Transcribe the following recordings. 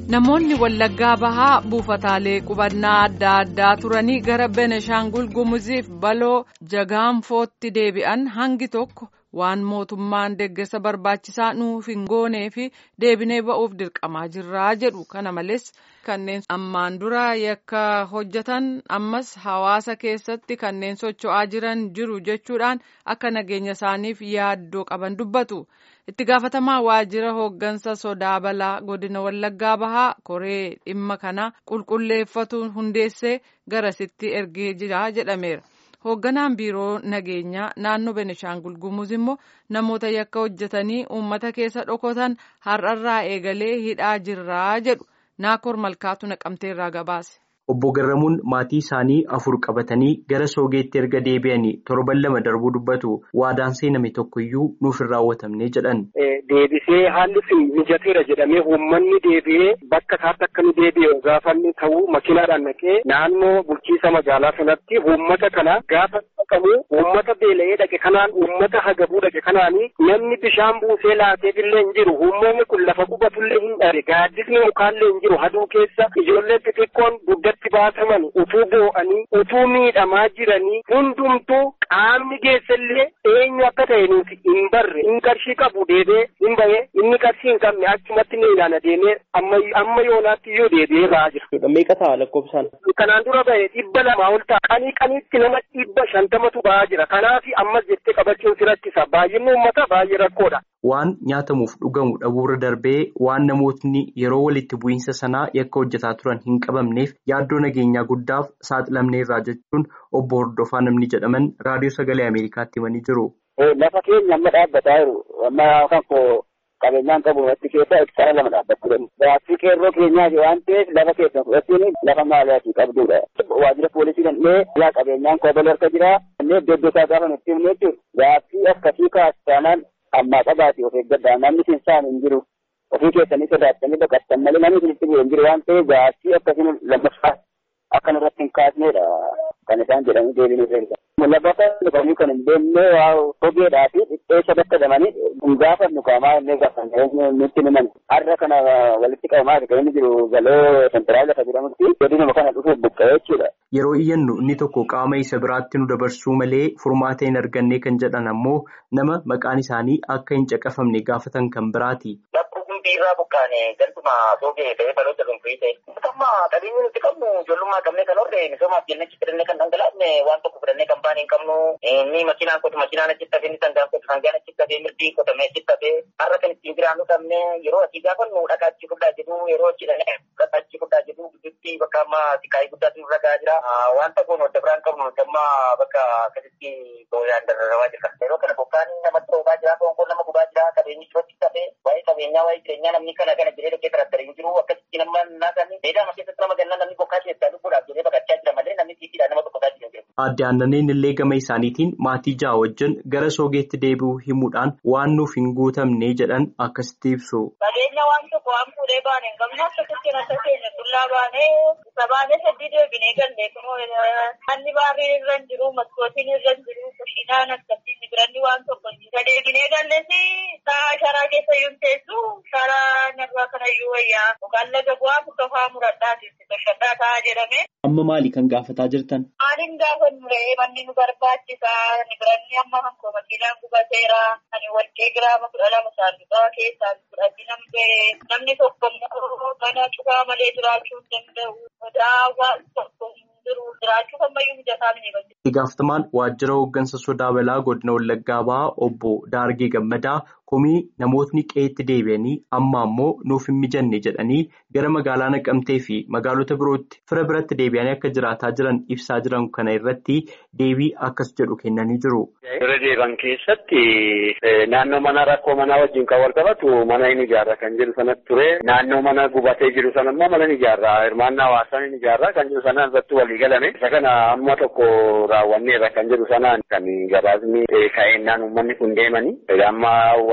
Namoonni Wallaggaa Bahaa buufataalee qubannaa adda addaa turanii gara Beneshaangul Gumuziif baloo jagaanfootti deebi'an hangi tokko waan mootummaan deeggarsa barbaachisaa nuuf hin goonee fi deebinee ba'uuf dirqamaa jirraa jedhu. Kana malees kanneen ammaan dura yakka hojjetan ammas hawaasa keessatti kanneen socho'aa jiran jiru jechuudhaan akka nageenya isaaniif yaaddoo qaban dubbatu. itti gaafatamaa waajjira hooggansa sodaa balaa godina wallaggaa bahaa koree dhimma kana qulqulleeffatu hundeessee garasitti ergee jira jedhameera. hoogganaan biiroo nageenyaa naannoo benishaangul gumuz immoo namoota yakka hojjetanii uummata keessa dhokotan har'arraa eegalee hidhaa jirraa jedhu naakoor malkaatu naqamteerraa gabaase. Obbo Garramuun maatii isaanii afur qabatanii gara soogeetti erga deebi'anii torban lama darbuu dubbatu waadaan seename tokkoyyuu nuuf hin raawwatamne jedhan. Deebisee haalli sun mijateera jedhamee uummanni deebi'ee bakka isaatti akka nu deebi'e gaafanni ta'uu makiinaadhaan naqee naannoo bulchiisa magaalaa sanatti uummata kana gaafa qabu uummata beela'ee dhaqe kanaan uummata hagabuu dhaqe kanaanii namni bishaan buusee laateefillee hin jiru uummanni kun lafa qubatullee hin dhabe gaaddisni mukaallee hin jiru haduu keessa ijoollee xixiqqoon guddatti baasaman utuu boo'anii utuu miidhamaa jiranii hundumtuu qaamni geessallee eenyu akka ta'e nuti hin barre hin qarshii qabu deebee hin bahee inni qarshii hin qabne achumatti ni ilaana deemee amma yoonaatti iyyuu deebi'ee ba'aa jira. Meeqa ta'a lakkoofsaan? Kanaan dura bahe dhibba lamaa ol ta'a. Qanii qaniitti nama dhibba shantamatu ba'aa jira. Kanaaf ammas jettee qabachuun si rakkisa. Baay'inni uummataa baay'ee rakkoodha. Waan nyaatamuuf dhugamu dhabuurra darbee waan namootni yeroo walitti bu'iinsa sanaa yakka hojjetaa turan hin qabamneef yaaddoo nageenyaa guddaaf saaxilamneerraa jechuun obbo Hordofaa namni jedhaman raadiyoo sagalee Ameerikaatti himanii jiru. Lafa keenya amma dhaabbataa jiru. Amma kan koo qabeenyaan qabu watti keessa hektaara lama dhaabbachuu danda'u. Gaaffii qeerroo keenyaati waan ta'eef lafa keessa fudhachuun lafa maaliyaati qabdudha. Waajjira poolisii dandhee alaa qabeenyaan koo baloo harka jira. Innee iddoo iddoo isaa gaafa nutti himne jechuudha. Gaaffii akkasii kaastaanaan ammaa qabaate of eeggadhaa namni sinsaan hin jiru. Ofii keessanii sodaatanii baqattan malee namni isinitti bu'e hin jiru waan ta'eef gaaffii akkasiin lammaffaa akkan irratti hin kaasnedha kan isaan jedhanii deebiin irra Labbata dhufanii kan hin deemne waa hogeedhaa fi dhipheessa bakka damanii hin gaafannu qaamaa inni gaafanne nutti himan. Har'a kana walitti qabamaa kan inni jiru galoo sentiraal lafa jedhamutti godinuma kana dhufuuf buqqa'ee jechuudha. Yeroo iyyannu inni tokko qaama isa biraatti nu dabarsuu malee furmaata hin arganne kan jedhan ammoo nama maqaan isaanii akka hin caqafamne gaafatan kan biraati. irraa buqqaane galtuma soogee ta'ee baloota dhuunfii ta'e. Amma qabeenyi nuti qabnu ijoollummaa qabnee kan horre misoomaaf jennee achi fidannee kan dhangalaafne waan tokko fidannee kan baane hin qabnu. Inni makiinaan kotu makiinaan achi tafee inni sangaan kotu sangaan achi tafee mirdiin qotamee achi tafee har'a kan ittiin jiraannu qabne yeroo asii gaafannu dhagaa achi fudhaa jedhu yeroo achi dhaqee dhagaa achi fudhaa jedhu gidduutti bakka amma siqaayii guddaatu nurra gahaa jira. Wanta kun wadda biraan qabnu nuti amma bakka akkasitti booyaan dararrawaa jirra. Yeroo kana bokkaan namatti roobaa jira, foonkoon nama gubaa jira, qabeenyi chootti tafee waa'ee qabeenyaa waa'ee jireenyaa namni kana kana jedhee dhaqee tarattara hin jiru akkasitti nama naasanii beedaa keessatti nama gannaa namni bokkaa keessaa lubbuudhaaf jedhee baqachaa jira malee namni tiitiidhaan nama tokkotaa jira jiru. Adde Aannaniin illee gama isaaniitiin maatii ja'a wajjin gara soogeetti deebi'uu himuudhaan waan nuuf hin guutamne jedhan akkasitti ibsu. Qabeenya waan tokko waan fuudhee baane hin qabne akkasitti nasa keenya qullaa baanee isa baanee sadii deebinee galle kunoo manni baarrii irra hin jiru maskootiin irra hin jiru kushiinaan akkasitti biranni waan tokko isa deebinee galleesi sa'a sharaa keessa yuun teessu sharaa narraa kanayyuu wayyaa yookaan laga bu'aa murtofaa muradhaati bashaddaa ta'a jedhame. Amma maali kan gaafataa jirtan? Maaliin gaafannu re'ee manni nu barbaachisa ni biranni amma hankoo makiinaan gubateera ani warqee giraama kudha lama saanduqaa keessaa fudhatti namni namni tokko immoo mana cufaa malee jiraachuu hin danda'u sodaa waan tokko hin jiru jiraachuu ammayyuu mijataa mini Itti gaafatamaan waajjira hooggansa sodaa balaa godina Wallaggaa Bahaa obbo Daargee Gammadaa komii namootni qe'eetti deebi'anii amma ammoo nuuf hin mijanne jedhanii gara magaalaa naqamtee fi magaalota birootti fira biratti deebi'anii akka jiraataa jiran ibsaa jiran kana irratti deebii akkas jedhu kennanii jiru. Bira deeban keessatti naannoo mana rakkoo manaa wajjin kan wal qabatu mana hin ijaarra kan jiru sanatti ture naannoo mana gubatee jiru sana immoo mana hin ijaarra hirmaannaa hawaasaa hin ijaarra kan jiru sanaan irratti walii galame isa kana amma tokko raawwanneerra kan jiru sanaan kan gabaasni ka'eennaan uummanni kun deemanii amma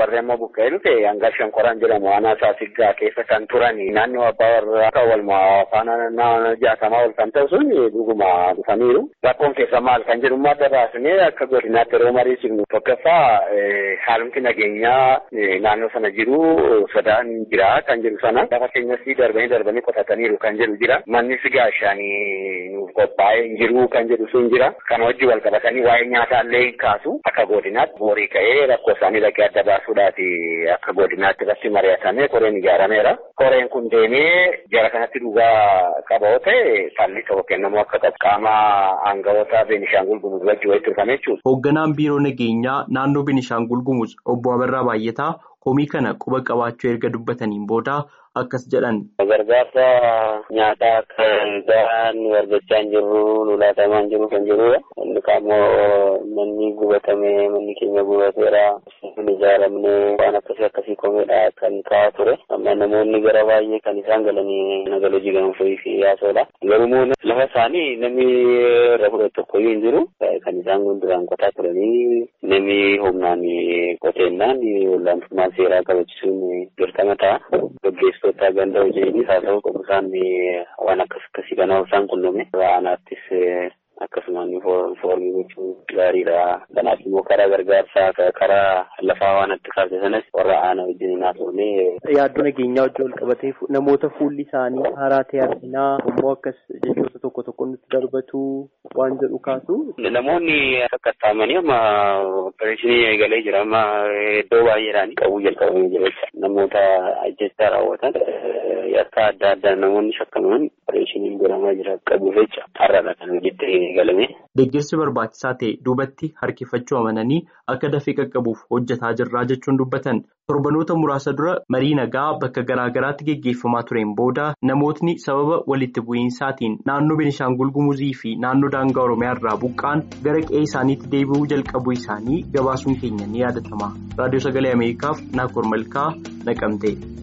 warri amma buqqee dhufe hanga shankoraan jedhamu aanaa saasiggaa keessa kan turan naannoo abbaa warraa kan walumaa faana jaatamaa ol kan ta'u sun dhuguma dhufaniiru. Rakkoon keessa maal kan jedhu adda baasnee akka godinaatti yeroo mariisifnu tokkoffaa haalumti nageenyaa naannoo sana jiru sodaan jira kan jedhu sana lafa keenyas darbanii darbanii qotataniiru kan jedhu jira. Mannis gaashaanii nuuf qophaa'ee hin jiru kan jedhu sun jira. Kana wajjin wal qabatanii waa'ee nyaataallee hin kaasu akka godinaatti boorii ka'ee rakkoo isaanii dhaqee adda baasuudhaati akka godinaatti irratti mari'atamee koreen ijaarameera. Koreen kun deemee jara kanatti dhugaa qaba yoo ta'e falli tokko kennamuu akka qabu qaama aangawoota Beenishaangul Gumuz wajjin walitti dhufame jechuudha. Hoogganaan biiroo nageenyaa naannoo Beenishaangul Gumuz obbo Abarraa Baay'ataa komii kana quba qabaachuu erga dubbataniin booda akkas jedhan. Gargaarsa nyaataa akka gahaan nu argachaa hin jirru nu laatamaa hin jiru kan jirudha. Inni kaammoo manni gubatame manni keenya gubateera. Kun ijaaramne waan akkasii akkasii komeedha kan kaa'aa ture. Amma namoonni gara baay'ee kan isaan galanii nagal hojii gaanfii fi yaasoodha. Garuu lafa isaanii namni irra fudhatu tokkoyyuu hin jiru. Kan isaan duraan qotaa turanii namni humnaan qoteennaan olaantummaa seeraa kabachiisuun dirqama ta'a. Gaggeessitoota ganda hojiinis haa ta'u qofa isaan waan akkas akkasii kana isaan qunname aanaattis akkasumaan foormii gochuun gaariidha. Kanaaf immoo karaa gargaarsaa karaa lafaa waan itti kaafte sanas warra aanaa wajjin naa turne. Yaaddoo nageenyaa wajjin wal qabatee namoota fuulli isaanii haaraa ta'e arginaa immoo akkas jechoota tokko tokko nutti darbatu waan jedhu kaasu. Namoonni akka taa'amanii amma opereeshinii eegalee jira amma iddoo baay'eedhaan qabuu jalqabamee jira jecha namoota ajjechaa raawwatan yakka adda addaa namoonni shakkaman opereeshiniin godhamaa jira qabuuf jecha har'aadha kan hojiitti eegalame. Deeggarsi barbaachisaa ta'e duubatti harkifachuu amananii akka dafee qaqqabuuf hojjetaa jirraa jechuun dubbatan torbanoota muraasa dura marii nagaa bakka garaa garaatti geggeeffamaa tureen booda namootni sababa walitti bu'iinsaatiin naannoo Beenishaangul Gumuzii fi naannoo daangaa Oromiyaa irraa buqqaan gara qe'ee isaaniitti deebi'uu jalqabuu isaanii gabaasuun keenya ni yaadatama. Raadiyoo Sagalee Ameerikaaf Naakoor Malkaa Naqamtee.